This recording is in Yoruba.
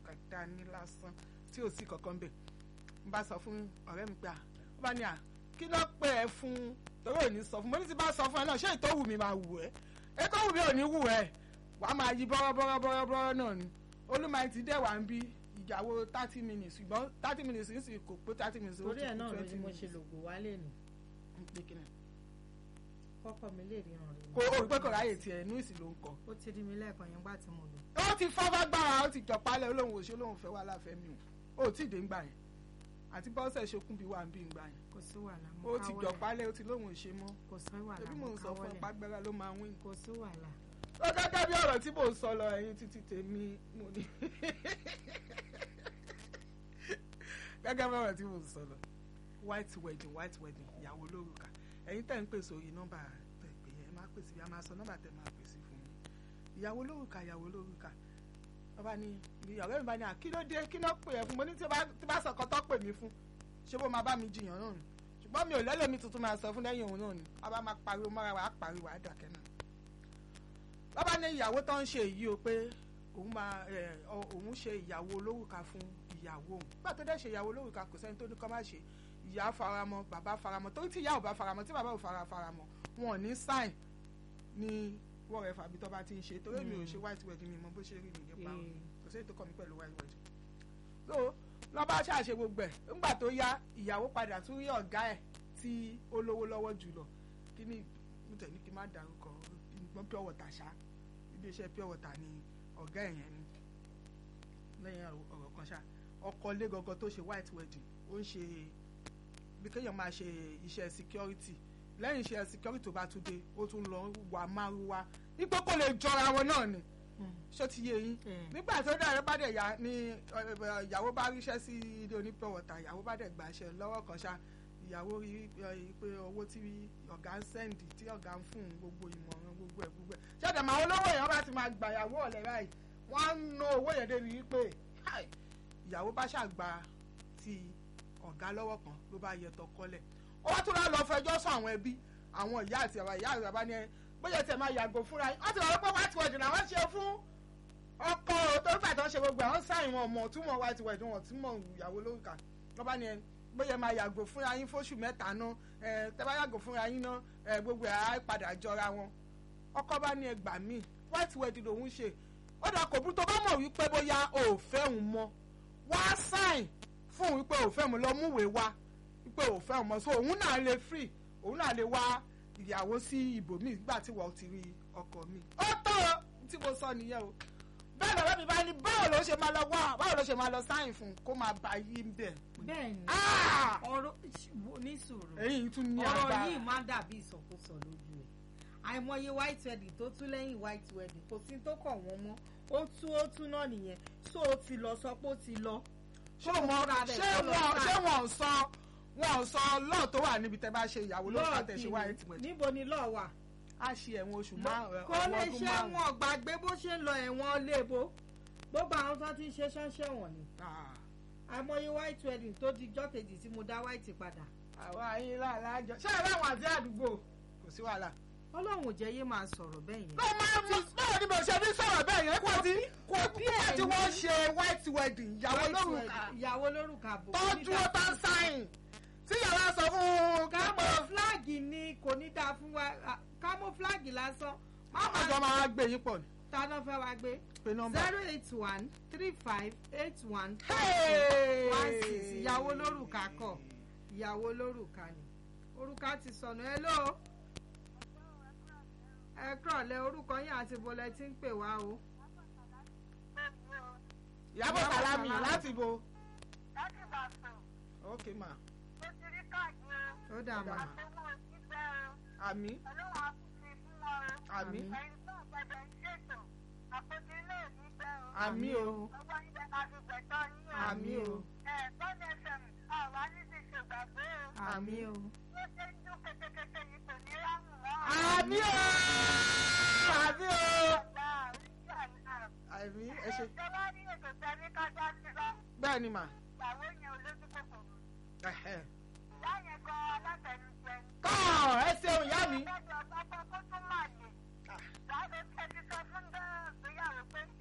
kan dání lásán tí ò sí kankan bẹ̀ n bá sọ fún ọ̀rẹ́ mi pé à ó bá ní à kí ló pè ẹ́ fún torí ò ní sọ fún mo ní ti bá sọ fún ẹ náà ṣé ìtọ́wù mi máa wù ẹ́ ètò wù mí ò ní wù ẹ́ wàá máa yí bọ́rọ́bọ́rọ́bọ́rọ́ náà ni olúmọ ti dẹ̀ wá ń bí ìyàwó thirty minutes ṣùgbọ́n thirty minutes ń sì kò pé thirty minutes ó torí ti ẹ̀ kú náà ló twenty ní mo ṣe minutes. lògùn wálé nù Pé kí ni? kọ́kọ́ mi lè ríran rẹ̀ kò o rí pé kò ráyè tiẹ̀ inú ìsìn ló ń kọ. ó ti rí mi lẹ́ẹ̀kan yẹn gbà tí mo lò ó ti fọ́ fagbára ó ti jọ̀pálẹ̀ olóhùn òṣèlú olóhùn fẹ́ wà láfẹ́ mi o ó tí ì dé ńgbà yẹn àti bọ́sẹ̀ ṣokùn bí wà ń bí ńgbà yẹn kò sí wàhálà mo ó ti káwọ́lẹ̀. jọ̀pálẹ̀ ó ti lóhùn òṣè mọ́ kò sí wàhálà ebi mo mò ń sọ fún káwọ́lẹ̀. ẹ pàgbára ló máa wín. kò sí wàhálà ó gẹ́gẹ́ bí ọ̀rọ̀ tí mò ń sọ lọ ẹ̀yin títí tèmi mo ní gẹ́gẹ́ bí ọ̀rọ̀ tí mò ń sọ lọ white wedding white wedding ìyàwó lórúkà ẹ̀yin tẹ̀ ń pè sórí nọ́mbà tẹ̀ pé ẹ máa pèsè bí a máa sọ nọ́mbà tẹ̀ máa pèsè fún mi ìyàwó lórúkà ìyàwó lórúkà bàbá ni ọ̀rẹ́ mi bá ní à kí ló dé kí ló pè ẹ́ fún mo ní tí bá tí bá sọ̀kan tó pè mí fún ṣé bó máa bá mi jiyàn náà ni ṣùgbọ́n mi ò lẹ́lẹ́mi tuntun máa sọ fún lẹ́yìn òun náà ni a bá máa pariwo mọ́ra wa á pariwo á dàkẹ́ náà bàbá ní ìyàwó tó ń ṣe èyí o pé òun máa ẹ, ọ- òun ṣe ìyàwó olórùka fún ìyàwó òun nígbà tó dẹ̀ ṣe ìyàwó olórùka kò sẹ́ni tó ní kọ́ má ṣe ìyá faramọ́ bàbá faramọ́ torí tí ìyá ò bá faramọ́ tí bàbá ò fara faramọ́ wọn ò ní sign ní wọ́n rẹ̀ fàbí tó bá ti ń ṣe torí mi ò ṣe white wedding mi mọ bó ṣe rí mi nípa Ee. kò sí ètò kọ́ mi pẹ̀lú white wedding so lọ́ba ṣàṣe gbogbo ẹ̀ ńgbà tó yá ìyàwó padà tún rí ọ̀gá ẹ̀ tí ó lówó lọ́wọ́ jùlọ kí ni mo tẹ̀ ní kí n má dárúkọ ìgbọ́n pure water ṣá ibi iṣẹ́ pure water ni ọ̀gá ẹ̀ yẹn ni lẹ́yìn ọ̀rọ̀ kan ṣá ọkọ lé gangan tó ṣe white wedding ó ń ṣe bí kéèyàn máa ṣe iṣẹ́ security lẹ́yìn iṣẹ́ security tó bá tún dé ó tún lọ wà márùwá ipò kò lè jọra wọn náà ni ṣó ti yé yín Mm. nígbà tó dàrẹ́ bá dẹ̀ yá ni ẹ, ẹ, ìyàwó bá ríṣẹ́ sí ilé oní pure water ìyàwó bá dẹ̀ gbàṣẹ lọ́wọ́ kan ṣá ìyàwó rí ẹ, pé owó tí ọ̀gá ń sẹ́ǹdì tí ọ̀gá ń fún un gbogbo ìmọ̀ràn gbogbo ẹ̀ gbogbo ẹ̀ ṣẹ́dẹ̀ máa olówó èèyàn bá ti máa gbà ìyàwó ọ̀lẹ́ báyìí wọ́n á ná owó yẹn débi wípé "Hi!" ìyàwó bá ṣàgbà ti ọ̀gá lọ́wọ́ kan ló bá yẹ tọkọlẹ̀ ó wá tún lọ lọ fẹjọ́ sùn àwọn ẹbí àwọn ìyá àti àwọn ìyá àti bàbá ni ẹ bóyá tẹ máa yàgò fúnra yín wọ́n ti wọ́n pé white wedding làwọn ṣe fún ọkọ tó ń fàtọ́ ṣe gbogbo àwọn sáyìn wọn mọ̀ túmọ̀ white wedding wọn túmọ̀ ìyàwó lórúkà lọ́ba ni ẹ bóyá máa yàgò fúnra yín fóṣù mẹ́ta náà ẹ tẹ bá yàgò fúnra yín náà ẹ gbogbo ẹ̀ á padà jọra wọn ọkọ bá ní ẹgbà míì white wedding lòún ṣe ó dà kò bú tó bá mọ̀ wípé bóyá o ò fẹ́ òun mọ́ wá sáìn fún òun wípé ò fẹ́ mu lọ múwèé wá wípé ò fẹ́ òun mọ́ so òun náà lè free òun náà lè wá ìyàwó sí ibòmíì nígbà tí wọ́n ti rí ọkọ mi. ó tó o tí mo sọ nìyẹn o bẹ́ẹ̀ lọ́wọ́ mi bá ní báwo ló ṣe máa lọ wá báwo ló ṣe máa lọ sáìn fún kó máa bá yí ń bẹ̀. bẹ́ẹ̀ ni Ah! ọ̀rọ̀ ní sùúrù èyí tún ní ọ̀rọ̀ agbára. yìí máa ń dàbí ìsọkúsọ lójú ẹ̀ àìmọye white wedding tó tún lẹ́yìn white wedding kò sí tó kàn wọ́n mọ́ ó tú ó tú náà nìyẹn so ó ti lọ sọ pé ó ti lọ ṣé wọn fúnra rẹ̀ ṣé kó lọ wọn sign. ṣé wọn ò sọ wọn ò sọ lọ́ọ̀ tó wà níbi tẹ́ bá ṣe ìyàwó ló fà tẹ̀ ṣe wáyé kìíní, tìwẹ̀ níbo ni lọ́ọ̀ wà á ṣe ẹ̀wọ̀n oṣù márùn-ún kó lè ọdún ṣe márùn-ún. wọn gbàgbé bó ṣe ń lọ ẹ̀wọ̀n lébo gbogbo àwọn tó ti ń ṣe ṣánṣẹ́ wọ̀n ni Ah. àìmọye white wedding tó di jọ́ kejì tí mo dá white padà àwọn ayé láàlájọ ṣé ẹ láwọn àti àdúgbò kò sí wàhálà. ọlọ́run ò jẹ́ yé máa sọ̀rọ̀ bẹ́ẹ̀ yẹn ló máa ń báwo ni mo ṣe ní sọ̀rọ̀ bẹ́ẹ̀ yẹn kó tí kó bí kó tí ẹ̀yin- wọ́n ṣe white wedding ìyàwó White lórúkà wedding, ìyàwó lórúkà bò tó kò ní dúró dá tó ń fún- sáyìn tí yàrá sọ fún camouflage ni kò ní dáa fún wa ah, camouflage lásán máma jọ máa gbé yín pọ̀ ní táná fẹ́ wá gbé pé nọ́mbà. zero eight one three five eight one Hey! one six ìyàwó lórúkà kọ ìyàwó lórúkà ni orúkà ti sọnù ẹ ló ẹ kúrọ̀lẹ́ orúkọ yín àti bọ́lẹ̀ tí ń pè wá o Ìyábọ̀ Ìyábọ̀ Sàlámì Sàlámì. láti bo. láti Ìbàdàn ok ma mo ti rí káàdì o ó dà mà àtẹwọ́ ìgbẹ́ o àmì ọlọ́run àkùnfin fún wọn o àmì ẹ̀yin tó ń gbẹ̀dẹ̀ ń ṣètò àpótí ilé ìlú gbẹ́ o àmì o ọwọ́ yín bẹ́ẹ̀ máa fi gbẹ̀tọ́ yín o àmì o ẹ̀ bọ́ọ̀lù fm àwa ní ti ṣègbàgbé o àmì o bó ṣe ń dún kékeré yìí kò ní ráhùn mọ́ àmì o àmì o ọ̀gá oríṣi àná àmì ẹ ṣe ìjọba ní ètò tẹ́lí kájá sí lọ bẹ́ẹ̀ ni mà ìyàwó yẹn olójú kòkòrò ẹ̀hẹ̀. ìyá yẹn gan alátẹnujẹ ni. kọ́ ẹ ṣeun ìyá mi. lọ́dọ̀ ọ̀pọ̀ kó tún máa lè. láti ẹni sọ fún ìgbéyàwó pé